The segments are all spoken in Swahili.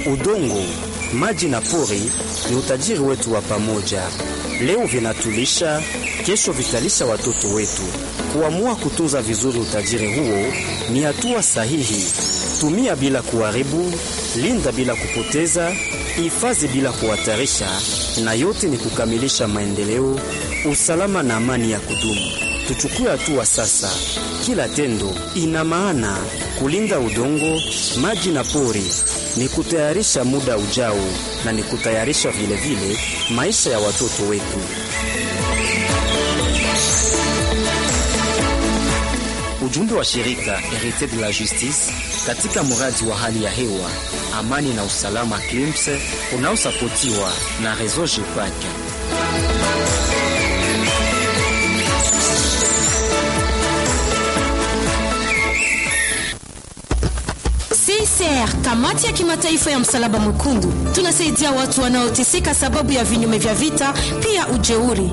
Udongo, maji na pori ni utajiri wetu wa pamoja. Leo vinatulisha, kesho vitalisha watoto wetu. Kuamua kutunza vizuri utajiri huo ni hatua sahihi. Tumia bila kuharibu, linda bila kupoteza, hifadhi bila kuhatarisha, na yote ni kukamilisha maendeleo, usalama na amani ya kudumu. Tuchukue hatua sasa. Kila tendo ina maana. Kulinda udongo, maji na pori ni kutayarisha muda ujao, na ni kutayarisha vilevile vile maisha ya watoto wetu. Ujumbe wa shirika Herite de la Justice katika mradi wa hali ya hewa, amani na usalama CLIMS unaosapotiwa na Reseau GEPAC. CICR, kamati ya kimataifa ya msalaba mwekundu, tunasaidia watu wanaoteseka sababu ya vinyume vya vita, pia ujeuri.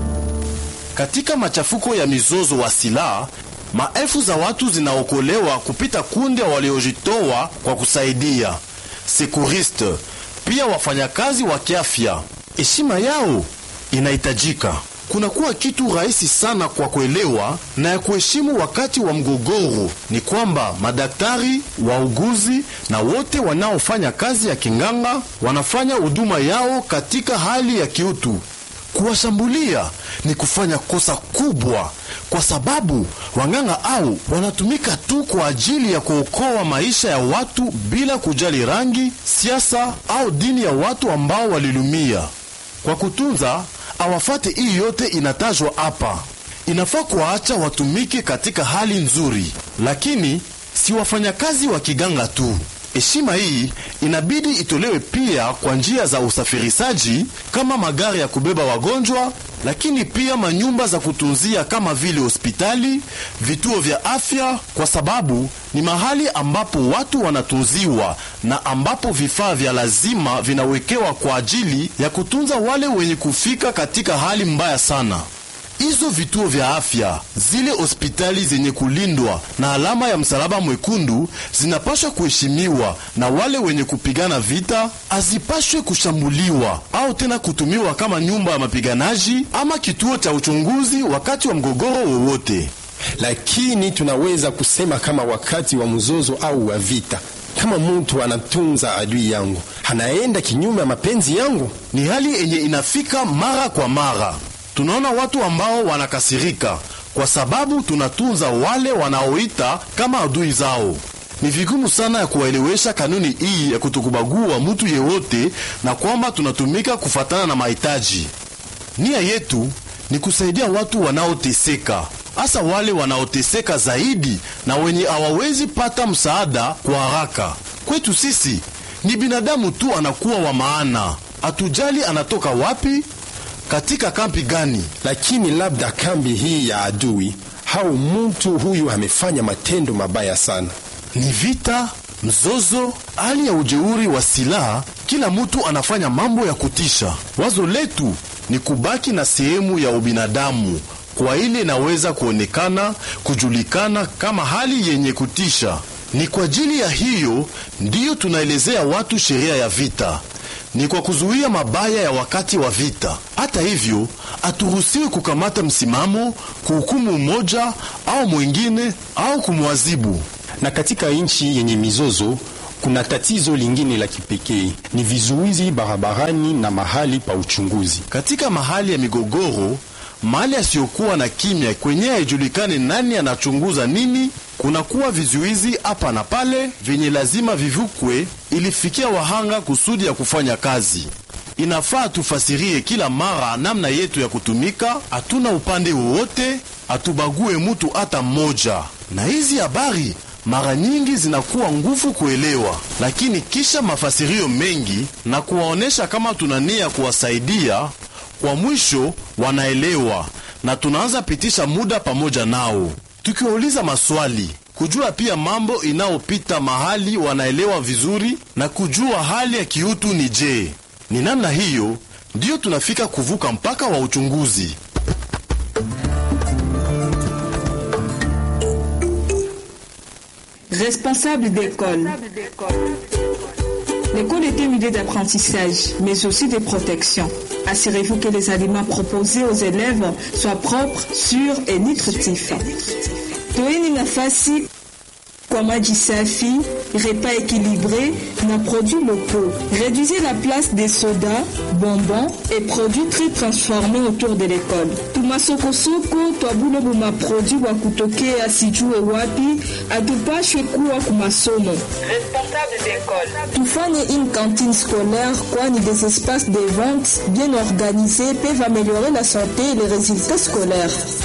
Katika machafuko ya mizozo wa silaha, maelfu za watu zinaokolewa kupita kundi waliojitoa kwa kusaidia sekuriste, pia wafanyakazi wa kiafya. Heshima yao inahitajika. Kunakuwa kitu rahisi sana kwa kuelewa na ya kuheshimu wakati wa mgogoro ni kwamba madaktari, wauguzi na wote wanaofanya kazi ya kinganga wanafanya huduma yao katika hali ya kiutu. Kuwashambulia ni kufanya kosa kubwa, kwa sababu wanganga au wanatumika tu kwa ajili ya kuokoa maisha ya watu bila kujali rangi, siasa au dini ya watu ambao walilumia. Kwa kutunza awafate hii yote inatajwa hapa. Inafaa kuwaacha watumike katika hali nzuri, lakini si wafanyakazi wa kiganga tu. Heshima hii inabidi itolewe pia kwa njia za usafirishaji kama magari ya kubeba wagonjwa, lakini pia manyumba za kutunzia kama vile hospitali, vituo vya afya, kwa sababu ni mahali ambapo watu wanatunziwa na ambapo vifaa vya lazima vinawekewa kwa ajili ya kutunza wale wenye kufika katika hali mbaya sana. Hizo vituo vya afya, zile hospitali zenye kulindwa na alama ya msalaba mwekundu zinapashwa kuheshimiwa, na wale wenye kupigana vita hazipashwe kushambuliwa au tena kutumiwa kama nyumba ya mapiganaji ama kituo cha uchunguzi wakati wa mgogoro wowote. Lakini tunaweza kusema kama wakati wa mzozo au wa vita, kama mtu anatunza adui yangu, anaenda kinyume ya mapenzi yangu, ni hali yenye inafika mara kwa mara. Tunaona watu ambao wanakasirika kwa sababu tunatunza wale wanaoita kama adui zao. Ni vigumu sana ya kuwaelewesha kanuni hii ya kutokubagua mtu yeyote na kwamba tunatumika kufatana na mahitaji. Nia yetu ni kusaidia watu wanaoteseka, hasa wale wanaoteseka zaidi na wenye hawawezi pata msaada kwa haraka. Kwetu sisi ni binadamu tu anakuwa wa maana, hatujali anatoka wapi katika kambi gani, lakini labda kambi hii ya adui au mtu huyu amefanya matendo mabaya sana. Ni vita, mzozo, hali ya ujeuri wa silaha. Kila mtu anafanya mambo ya kutisha. Wazo letu ni kubaki na sehemu ya ubinadamu kwa ile inaweza kuonekana, kujulikana kama hali yenye kutisha. Ni kwa ajili ya hiyo ndiyo tunaelezea watu sheria ya vita ni kwa kuzuia mabaya ya wakati wa vita. Hata hivyo, haturuhusiwi kukamata msimamo, kuhukumu mmoja au mwingine au kumwazibu. Na katika nchi yenye mizozo kuna tatizo lingine la kipekee, ni vizuizi barabarani na mahali pa uchunguzi. Katika mahali ya migogoro, mahali asiyokuwa na kimya, kwenye haijulikane nani anachunguza nini, kunakuwa vizuizi hapa na pale vyenye lazima vivukwe ilifikia wahanga kusudi ya kufanya kazi. Inafaa tufasirie kila mara namna yetu ya kutumika. Hatuna upande wowote, hatubague mutu hata mmoja, na hizi habari mara nyingi zinakuwa nguvu kuelewa, lakini kisha mafasirio mengi na kuwaonyesha kama tuna nia kuwasaidia, kwa mwisho wanaelewa na tunaanza pitisha muda pamoja nao tukiwauliza maswali, kujua pia mambo inayopita mahali wanaelewa vizuri na kujua hali ya kiutu ni je. Ni namna hiyo ndiyo tunafika kuvuka mpaka wa uchunguzi. Responsable d'école. L'école est un milieu d'apprentissage, mais aussi de protection. Assurez-vous que les aliments proposés aux élèves soient propres, sûrs et nutritifs. Toeni nafasi kwa maji safi, repas équilibré na produits locaux. Réduisez la place des sodas, bonbons et produits très transformés autour de l'école. Tumasokosoko twabule buma produit wa kutokea sijue wapi, atupashwe kuwa kumasomo. Responsable d'école. Tufanye une cantine scolaire kwani des espaces de vente bien organisés peuvent améliorer la santé et les résultats scolaires.